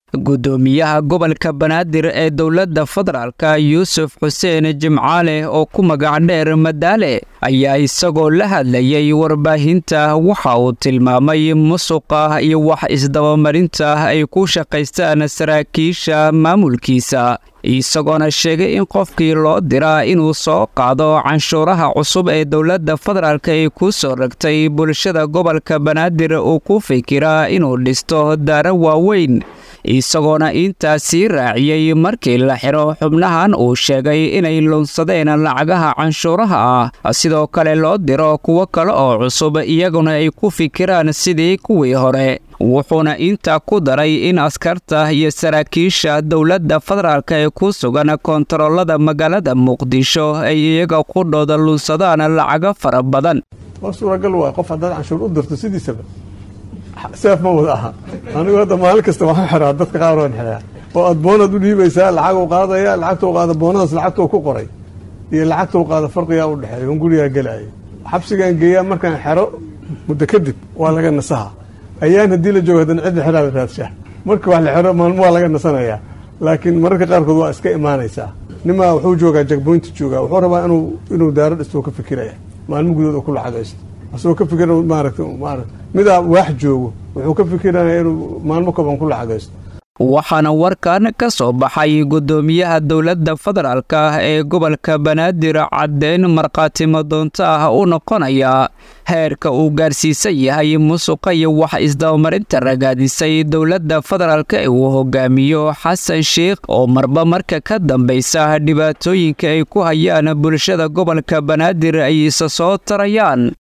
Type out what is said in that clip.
guddoomiyaha gobolka banaadir ee dowladda federaalka yuusuf xuseen jimcaale oo ku magac dheer madaale ayaa isagoo la hadlayay warbaahinta waxa uu tilmaamay musuqa iyo wax isdabamarinta ay ku shaqaystaan saraakiisha maamulkiisa isagoona sheegay in qofkii loo diraa inuu soo qaado canshuuraha cusub ee dowladda federaalk ay ku soo ragtay bulshada gobolka banaadir uu ku fikiraa inuu dhisto daaro waaweyn isagoona intaasii raaciyey markii la xiro xubnahan uu sheegay inay lunsadeen lacagaha canshuuraha ah sidoo kale loo diro kuwo kale oo cusub iyaguna ay ku fikiraan sidii kuwii hore wuxuuna intaa ku daray in askarta iyo saraakiisha dowladda federaalk ee ku sugan koontaroolada magaalada muqdisho ay iyaga qudhooda lunsadaan lacago fara badan waa suuragal waay qof haddaad canshuur u dirto sidiisaba seef ma wada aha anigu hadda maalin kasta waxaan xiraa dadka qaar waan xiraa oo aad boonaad u dhiibaysaa lacag u qaadaya lacagta u qaada boonadaas lacagta ku qoray iyo lacagta u qaada farqigaa u dhexeeya un gurigaa gelaya xabsigaan geeyaa markaan xero muddo kadib waa laga nasaha ayaan haddii la joogo haddana cidda xeraa la raadshaa marka wax la xero maalmo waa laga nasanayaa laakiin mararka qaarkood waa iska imaanaysaa nimaa wuxuu joogaa jagboynta joogaa wuxuu rabaa inuu inuu daaro dhistoo ka fikiraya maalmo gudood oo ku lacagaysto asagoo ka fikira maaragta maarata midaa waax joogo wuxuu ka fikiraya inuu maalmo koban ku lacagaysto waxaana warkan ka soo baxay guddoomiyaha dowladda federaalk ee gobolka banaadir caddeyn markhaatimo doonto ah u noqonaya heerka uu gaarsiisan yahay musuqa iyo wax isdabamarinta ragaadisay dowladda federaalk ee uu hogaamiyo xasan sheikh oo marba marka ka dambaysa dhibaatooyinka ay ku hayaan bulshada gobolka banaadir ay isa soo tarayaan